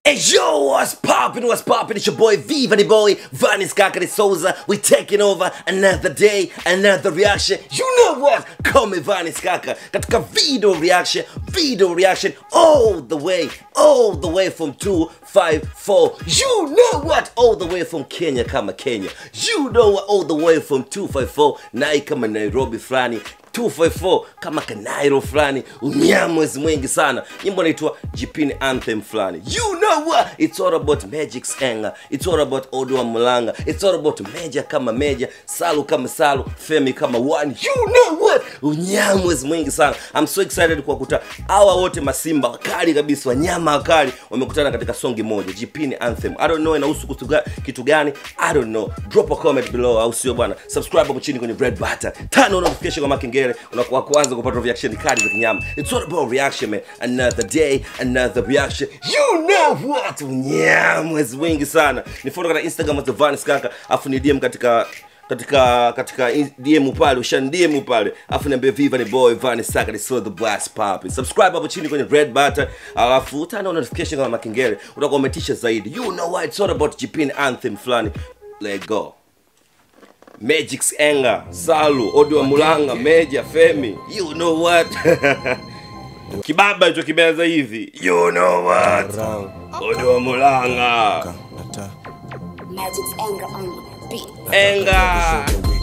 Hey yo, what's poppin', what's poppin'? It's your boy Viva the boy, Vanis Kakari Souza. We taking over another day, another reaction. You know what? Call me Vanis Kaka. Katika video reaction, video reaction all the way, all the way from 254. You know what? All the way from Kenya kama Kenya. You know what? All the way from 254. Nai kama Nairobi flani. 254 kama kanairo fulani unyamwezi mwingi sana nyimbo naitwa jipini anthem fulani you know what it's all about magic senga it's all about odwa mulanga it's all about meja kama meja salu kama salu femi kama one you know what unyamwezi mwingi sana i'm so excited kuwakuta hawa wote masimba wakali kabisa wanyama wakali wamekutana katika songi moja jipini anthem i don't know inahusu kitu ga- kitu gani i don't know drop a comment below au sio bwana subscribe hapo chini kwenye red button turn on notification kwa makengele unakuwa kwanza kupata reaction kali za kinyama it's all about reaction man another day another reaction you know what unyamwezi wengi sana ni follow katika instagram at Vanis kaka afu ni dm katika katika katika in- dm pale ushan dm pale afu niambie viva ni boy vani saka ni so the blast pop subscribe hapo chini kwenye red button alafu tana notification kama makengele utakuwa umetisha zaidi you know what it's all about jipin anthem fulani let go Magic Enga, Salu, Odiwa Mulanga, Meja, Femi. You know what? Kibaba hicho kimeanza hivi. You know what? Odiwa Mulanga. Magic's anger on the beat. Enga.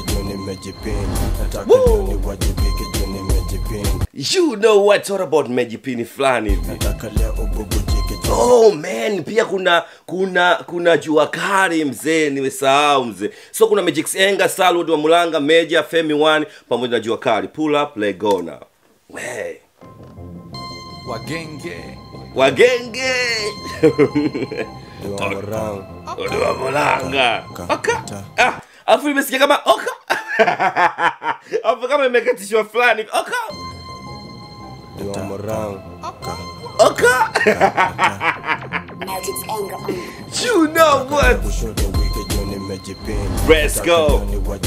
You know what? It's all about Mejipini fulani hivi. Oh man, pia kuna kuna kuna jua kali mzee, nimesahau mzee. So kuna Magic Enga, Salu, Odiwa Mulanga, Meja, Femi One pamoja na jua kali. Pull up, let go now. Hey. wagenge Wagenge. Odiwa Mulanga. Oka. Ah, afu nimesikia kama oka. Afu kama imekatishwa fulani. Oka. Oka. Magic's anger on the You know what? Let's go.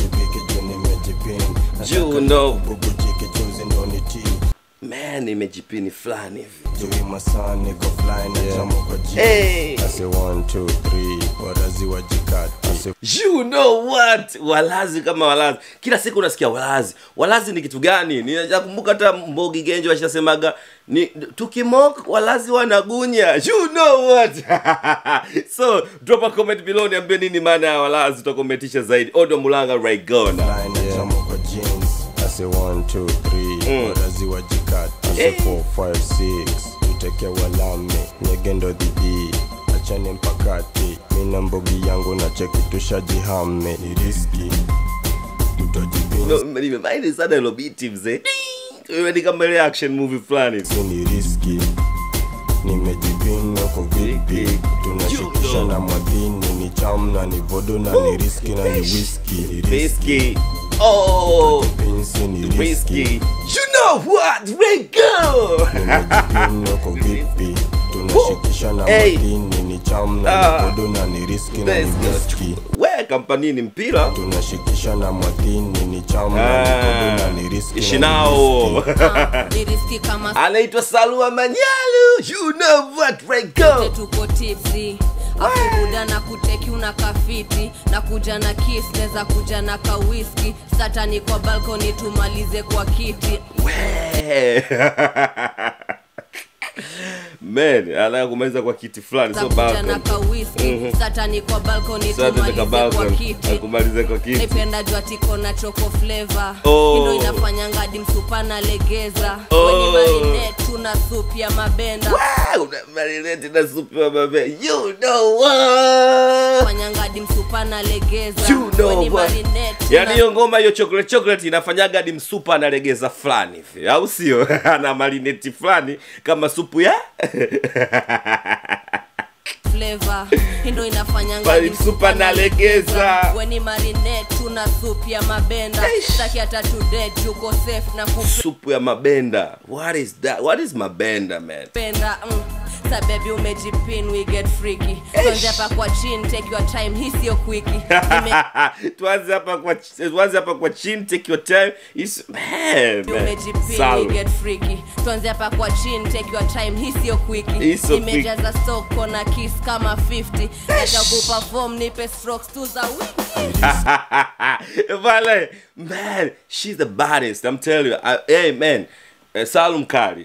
You know. Man, imejipini fulani hivi. Hey. You know what? Walazi kama walazi. Kila siku unasikia walazi. Walazi ni kitu gani? Ninakumbuka hata Mbogi Genjo washasemaga ni tukimok walazi wanagunya. You know what? so, drop a comment below niambie nini maana ya walazi tutakometisha zaidi. Odo Mulanga right gonna. Hey. tuteke walame nyegendo dhidi achane mpakati mina mbogi yangu na cheki tushajihame ni riski tutajibinsi No, nimemind sana hilo biti mzee. Wewe ni kama ile action movie fulani. ni riski nimejipinga kwa vipi tunashikisha na mwadhini ni cham na ni vodo na ni riski na ni whisky ni riski Risky. Oh, pinsi ni riski risky. You know what? We go. nimejipinga kwa vipi tunashikisha na Hey. mwadhini ni cham na Ah. ni vodo na ni riski na Let's ni go. whisky We kampanini mpira. tunashikisha na mwadhini ni cham na ni Ah, vodo na ni riski ishi na ni nao. whisky. ni riski kama Anaitwa Salua Manyalu. You know what? We sote go. tuko tipsi afubuda na kuteki una kafiti na kuja na kis neza kuja na kawiski satani kwa balkoni tumalize kwa kiti We. Man, anataka kumaliza kwa kiti fulani za so kuja na balcony. kawiski satani kwa balkoni Sasa tunataka tumalize kwa balcony. kiti Akumalize kwa kiti. naipenda jua tiko na choko flavor Oh. hindo inafanya ngadi msupa na legeza Oh. weni marine tuna sup ya mabenda Wow, una marinate na supu ya mabe. You know what? fanya ngadi msupa na legeza You know weni what? marine yaani hiyo ngoma hiyo chocolate chocolate inafanyaga hadi msupa analegeza fulani hivi au sio ana marineti fulani kama supu ya flavor hindo inafanya Pale ngadi msupa msupa nalegeza. nalegeza. weni marine tuna sup ya mabenda Eish. taki hata today tuko safe na supu ya mabenda what is that what is mabenda man kupenda mm. sa baby umejipin we get freaky tuanze hapa kwa chin take your time hii sio quickie Nime- tuanze hapa kwa tuanze hapa kwa chini take your time is man, man. umejipin we Salud. get freaky tuanze hapa kwa chin take your time hii sio Hii quickie sio imejaza soko na kiss kama 50 acha kuperform nipe strokes tu za wiki Vale, man, she's the baddest. I'm telling you. I, hey, man, uh, Salum Kari.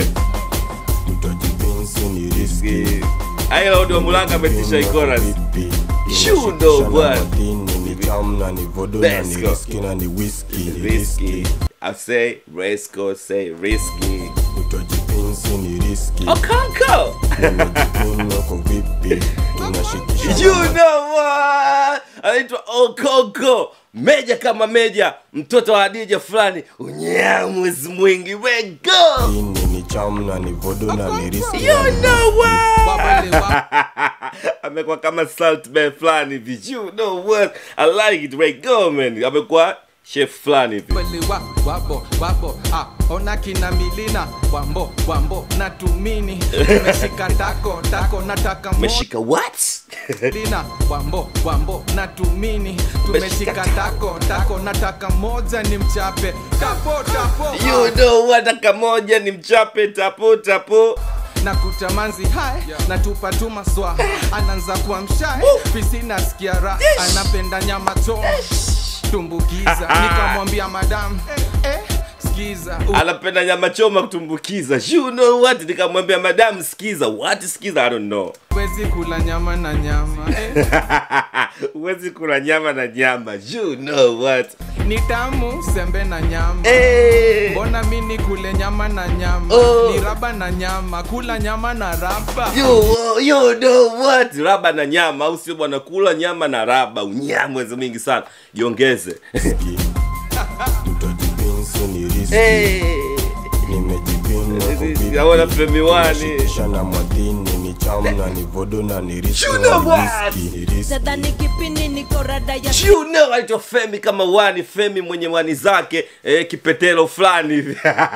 utajipinsi ni riski Ayo ndio Mulanga ametisha chorus. Vipi? You know Inashikisha na what? madini, ni tamu na ni vodo na Let's ni go. riski na ni whisky ni Risky. I say Resco, say risky. utajipinsi ni riski Oh, Conco. nimejipinga kwa vipi inashikisha You na know what? Anaitwa Okoko. Meja kama meja, mtoto wa Hadija fulani, unyamwezi mwingi. We go. madini ni tamu na ni vodo na ni riski You na ni know what? Wabale wa- amekuwa kama salt bay fulani hivi you know what i like it right go man amekuwa chef fulani hivi wabale wa- wabo wabo ah, ona kina milina wambo wambo na tumini umeshika tako tako nataka umeshika what lina wambo wambo na tumini Umeshika tumeshika tako tako nataka moja ni mchape tapo tapo you know what akamoja ni mchape tapo tapo na kutamanzi hai na tupa tu maswa anaanza kuwa mshae fisi nasikia raha anapenda nyama choma tumbukiza nikamwambia madam eh, eh, skiza u- anapenda nyama choma kutumbukiza you know what nikamwambia madam skiza what skiza i don't know huwezi kula nyama na nyama eh. huwezi kula nyama na nyama you know what ni tamu sembe na nyama hey. mbona mi ni kule nyama na nyama Oh. ni raba na nyama kula nyama na raba You, you know what raba na nyama au sio bwana kula nyama na raba unyamwezi mingi sana jiongeze riski utajipinsi ni riski hey. nimejipinga kwa vipi Naona Femi Wani. inashikisha na madini ni tamu na ni vodo na ni riski You na know ni what? whisky ni riski sadhani kipini niko rada ya you know aitwa femi kama wani femi mwenye wani zake eh, kipetelo fulani hivi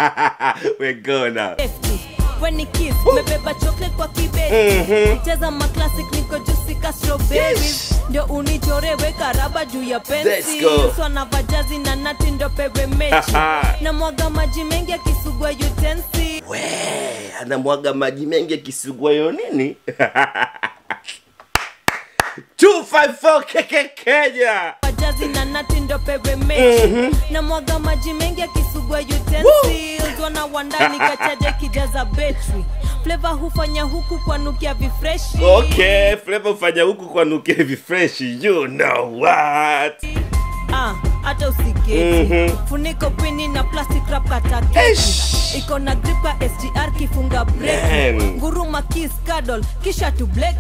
wegona safety. When ni kiss mebeba chocolate kwa kibeti cheza maclassic niko juicy ka strawberries ndio unichore weka raba juu ya Let's go. swana vajazi na nati ndo pewe mechi na mwaga maji mengi akisugua utensi we anamwaga maji mengi akisugwayo nini 254 keke kenya vajazi na nati ndo pewe mechi na mwaga maji mengi akisugua utensils wana wandani kachaja kijaza betri fleva hufanya huku kwa nukia vifreshi okay fleva ufanya huku kwa nuke hivi fresh you know what Ah, hata usiketi funiko pini na plastic wrap kataketi Eish. iko na grip ka sgr kifunga breki Man. nguruma kiss cuddle kisha tu black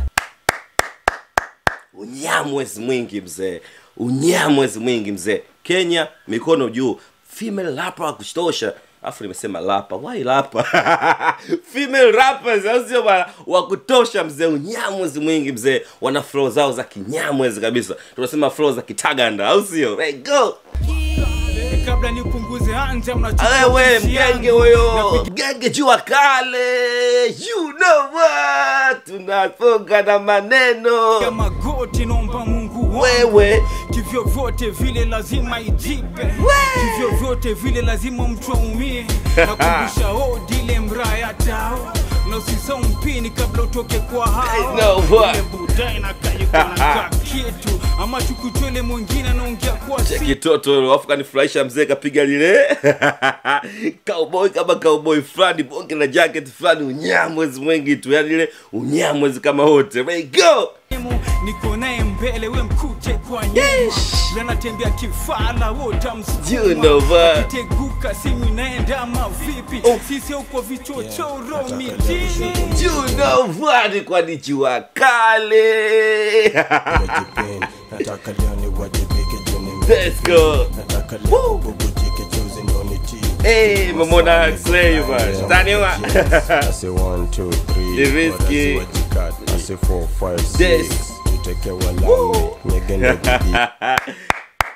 unyamwezi mwingi mzee unyamwezi mwingi mzee kenya mikono juu female lapa wa kutosha afu nimesema lapa why lapa female rappers au sio bana wa kutosha mzee unyamwezi mwingi mzee wana flow zao za kinyamwezi kabisa tunasema flow za kitaganda au sio Right, go kabla nipunguze anja wewe mgenge huyo mgenge jua kale you know what tunafunga na maneno magoti naomba mungu wangu wewe kivyo vyote vile lazima ijipe kivyo vyote vile lazima mtu aumie nakumbusha odile mraya tao na usisau mpini kabla utoke kwa hao know what? Ule budai na kayekona kitu ama chukuchwele mwingine anaongea kwa si kitoto afu kanifurahisha mzee kapiga lile cowboy kama cowboy fulani bonge la jacket fulani unyamwezi mwingi tu yani ile unyamwezi kama wote There you go Emu, niko naye mbele we mkute kwa nyuma lanatembea kifala You know wotamsukuma what? akiteguka simu inaenda ama vipi Oh. sisi uko vichochoro mijini you know what kwani jua kale wajipeni nataka leo niwajibike juu ni Let's go. nataka leo bubujike chozi ndo nitii Hey, mamona Slay, man. Taniwa. I say one, two, three. The risky. What I say what you got. I say four, five, This. six. Tuteke walami. Nyege ndo bidii.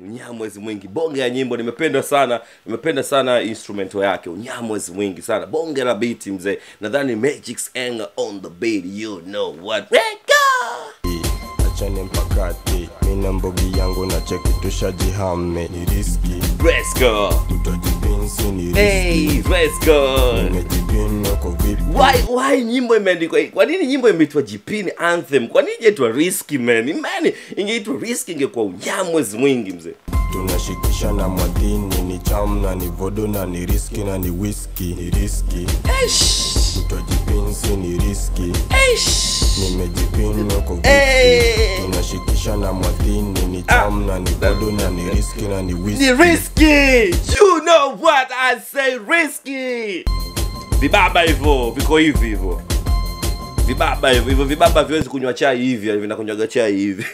unyamwezi mwingi bonge ya nyimbo nimependa sana nimependa sana instrumento yake unyamwezi mwingi sana bonge la biti mzee nadhani magic's anger on the beat you know what Reka! achane mpakati mina mbogi yangu na cheki tushajihame ni riski let's go tutajipinsi ni riski hey let's go nimejipin wako vipi why why nyimbo imeandikwa kwa nini nyimbo imeitwa jipini anthem kwa nini ijaitwa risky man man ingeitwa risky ingekuwa unyamwezi mwingi mzee tunashikisha na mwadhini ni cham na ni vodo na ni riski na ni whisky ni riski tutajipinsi ni riski nimejipin wako vipi Hey! tunashikisha na mwadhini ni cham na ni vodo na ni riski na ni whisky ni risky you know what i say risky vibaba hivyo viko hivi hivyo vibaba hivyo hivyo vibaba viwezi kunywa chai hivi vinakunywaga chai hivi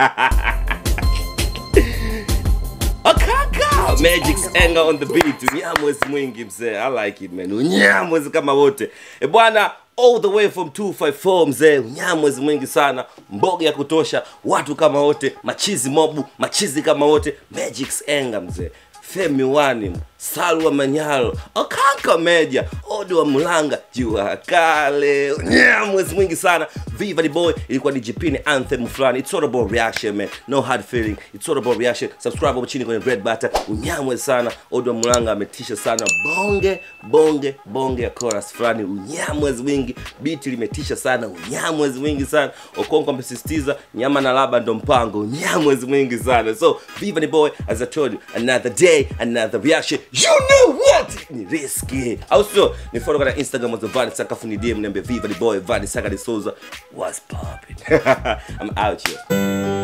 akaka magic's anger on the beat unyamwezi mwingi mzee i like it man unyamwezi kama wote e bwana all the way from 254 mzee unyamwezi mwingi sana mboga ya kutosha watu kama wote machizi mobu machizi kama wote magic's anger mzee femi wani salwa manyalo okanka meja odi wa mlanga jua kale yeah, mwezi mwingi sana viva the boy ilikuwa ni jipini anthem fulani it's all about reaction man no hard feeling it's all about reaction subscribe hapo chini kwenye red button unyamwe sana odi wa mlanga ametisha sana bonge bonge bonge ya chorus fulani unyamwezi mwingi biti limetisha sana unyamwezi mwingi sana okonko amesisitiza nyama na laba ndo mpango unyamwezi mwingi sana so viva the boy as i told you another day another reaction you know what ni risky au sio ni follow kwa instagram as vani sakafu ni dm niambia viva the boy vani saka de souza what's popping i'm out here